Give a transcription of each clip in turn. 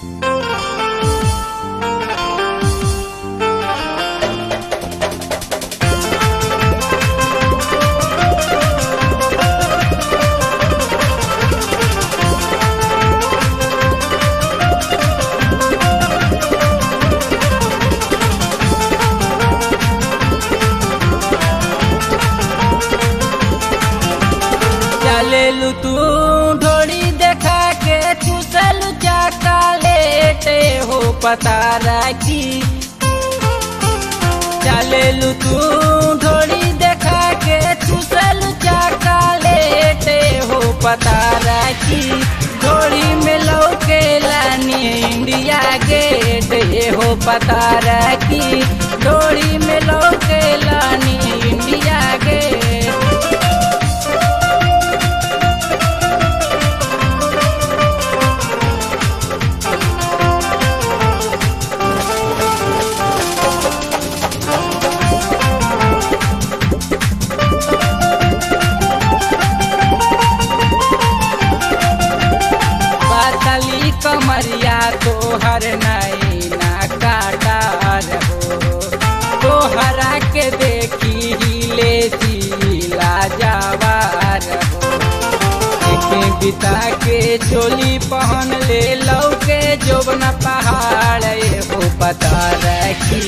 चलेलू तू ढोड़ी देखा के चूसलू चाका लेटे हो पता राखी चलेलू तू ढोड़ी देखा के चूसलू चाका लेटे हो पता राखी ढोड़ी में लौके लानी इंडिया गेट ये हो पता राखी ढोड़ी में लौके लानी इंडिया गेट पातली कमरिया तोहर नैना काटा रहो तोहरा के देखी हिले जिला जावा रहो एके बिता के चोली पहन ले लौके जोबन पहाड़ हो पता रखी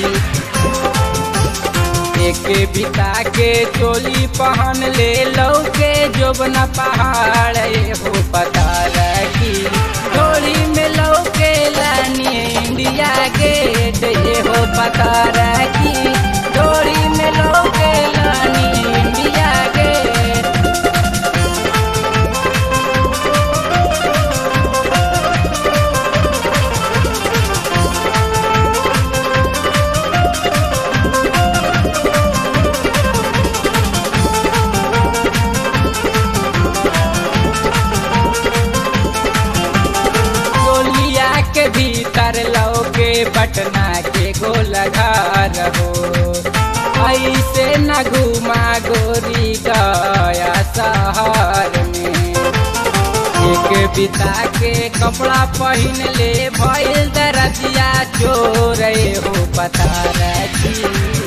एके बिता के चोली पहन ले लौके जोबन पहाड़ हो पता रखी डोरी में लौके लानी इंडिया गेट ये हो पता रखी डोरी में लौके लानी इंडिया गेट गोलिया के भीतर लौके पटना के गोलघार हो ऐसे न घुमा गोरी गया शहर में एक बिता के कपड़ा पहन ले भइल दरजिया चोर हो पता रखी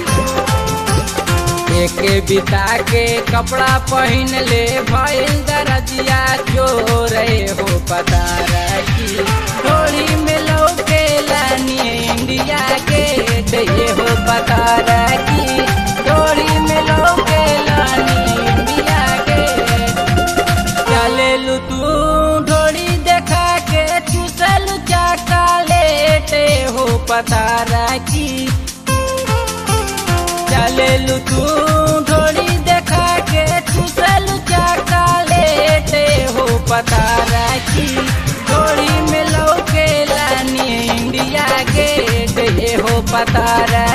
एक बिता के कपड़ा पहन ले भइल दरजिया चोर हो पता रखी डोरी में लौके लानी इंडिया गेट ये हो पता रखी डोरी में लौके लानी इंडिया गेट चलेलू तू ढोड़ी देखा के चूसलू चाका लेटे हो पता रखी चलेलू तू ढोड़ी देखा के चूसलू चाका लेटे हो पता रखी ढोड़ी में लौके लानी इंडिया गेट ये हो पता रखी